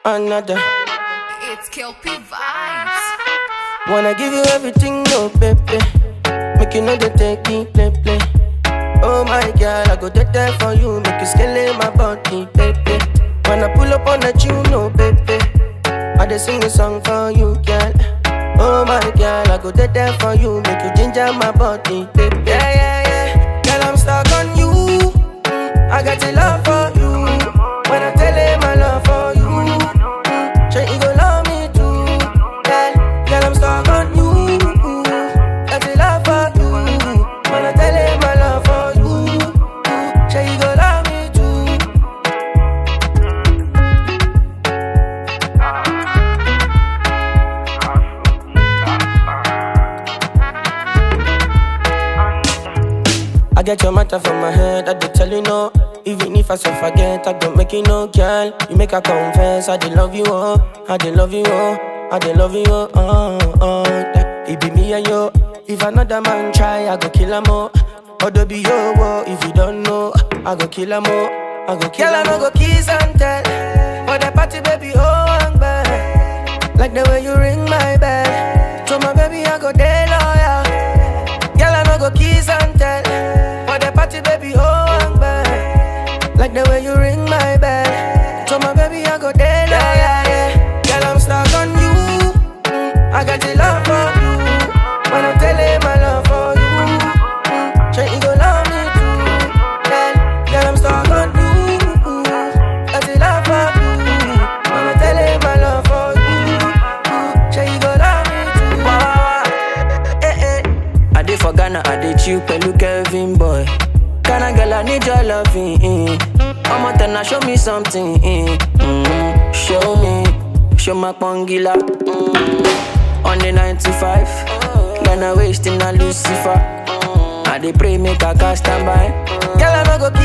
another. It's Kelpie Vibes. Wanna give you everything, no baby. Make you know they take me play play. Oh my girl, I go dead there for you. Make you scale my body, baby. When I pull up on that you know, baby. I just sing a song for you, girl. Oh my girl, I go dead there for you. Make you ginger my body, baby. Yeah, yeah, yeah. Girl, I'm stuck on you. Mm, I got the love for you. When I tell him my love for you. mm, Sure, you gon' love me too. Girl, girl, I'm stuck on you. Got the love for you. When I tell him my love for you. Sure, you gon' love me too. I get your matter from my head, I did tell you no. Even if I so forget, I don't make you no girl. You make her confess, I did love you, oh. I did love you, oh. I did love you, oh. oh, oh. That It be me and you. If another man try, I go kill him, oh. Odo be yo, oh. If you don't know, I go kill him, oh. I go kill him, I go kiss and tell. For the party, baby, oh, I'm bad. Like the way you ring my bell. So my baby, I go day loyal. Girl, I no go kiss and tell. For the party, baby, oh, I'm bad. Like the way you ring my bell. So my baby, I go there, yeah, yeah, yeah. Girl, I'm stuck on you. Mm, I got the love for you. When I tell him my love for you. Mm, sure you go love me too. Girl, girl, I'm stuck on you. Got the love for you. When I tell him my love for you. Mm, sure you go love me too. Wah, wah, wah. Eh, eh. I did for Ghana, I did you, Pelu Kevin boy. Ghana girl, I need your loving. Mm. I'm out and show me something. Mm. Mm. Show me, show my pongila. Mm. On the 95, Ghana wasting a Lucifer. I dey pray make I cast stand by. Girl, I no go